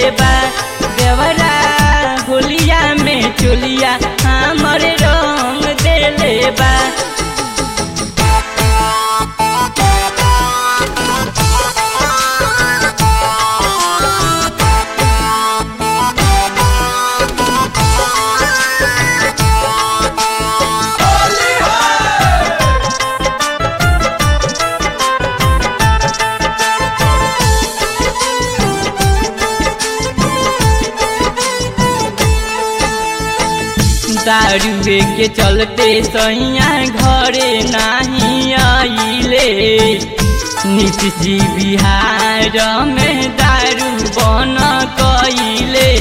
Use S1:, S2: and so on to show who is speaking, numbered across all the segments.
S1: बा देवरा होलिया में चोलिया हमर रंग देले बा दारुए के चलते सैया घरे नहीं आइले नीतीश जी बिहार में दारू बन कइले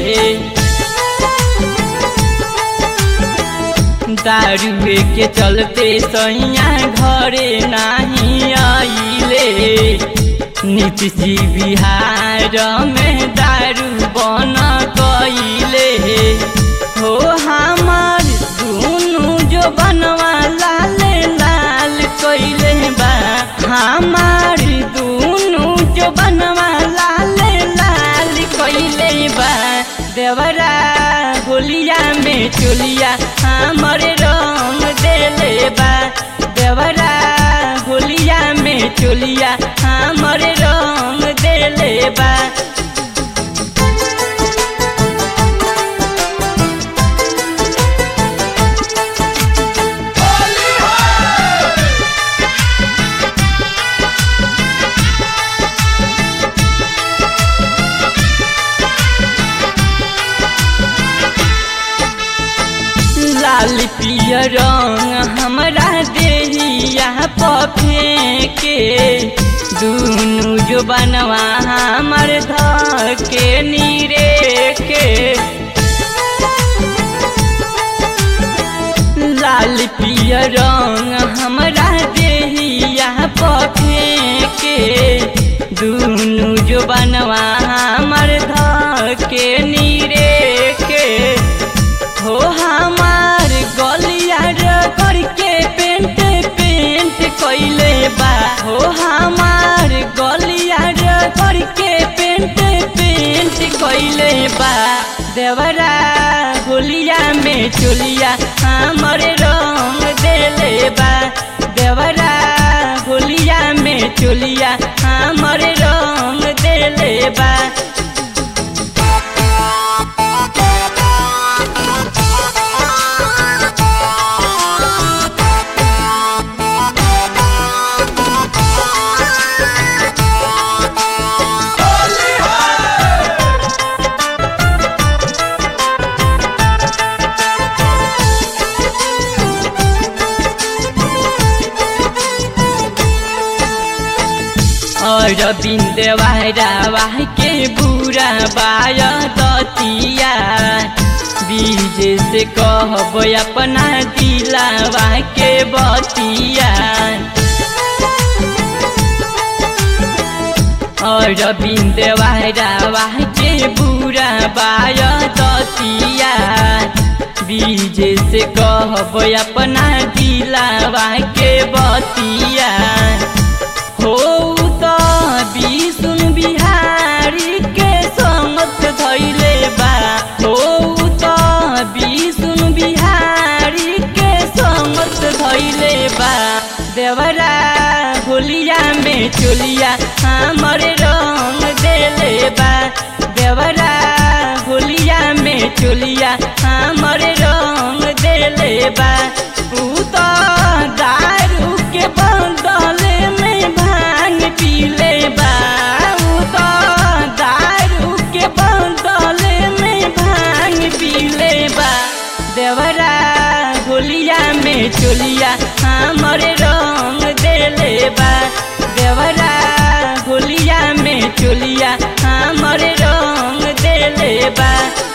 S1: दारुए के चलते सैया घरे नहीं आइले नीतीश जी बिहार में दारू बन कइले हो हमार दुनु जो बनवा लाल लाल कइले बा हमार दुनु जो बनवा लाल लाल कइले बा देवरा होलिया में चोलिया हमर रंग देले बा देवरा होलिया में चोलिया हमर रंग देले बा लाल पियर रंग हमरा देहिया पफेके दुनु जो बनवा हमर धके नीरे के लाल पियर रंग हमरा देहिया पफेके दुनु जो बनवा हमर धके नीरे के हो हमार गलिया करके पेंट पेंट कइले बा हो हमार गलिया करके पेंट पेंट कइले बा देवरा होलिया में चोलिया हमर रंग देले बा देवरा होलिया में चोलिया हमर रंग देले बा और बिंदवारा के बुरा बाय दतिया बीज से कहब अपना दिलावा के बतिया और बिंदवारा के बुरा बाय दतिया बीज से कहब अपना दिलावा के बतिया हो त विष्णु बिहारी के समत धैले बा हो त विष्णु बिहारी के समत धैले बा देवरा होलिया में चोलिया हमर रंग देले बा देवरा होलिया में चोलिया हमर रंग देले बा ऊ त दारू के बदले में भांग पीले बा ऊ त दारू के बदले में भांग पीले बा देवरा होलिया में चोलिया हमर रंग देले बा देवरा होलिया में चोलिया हमर रंग देले बा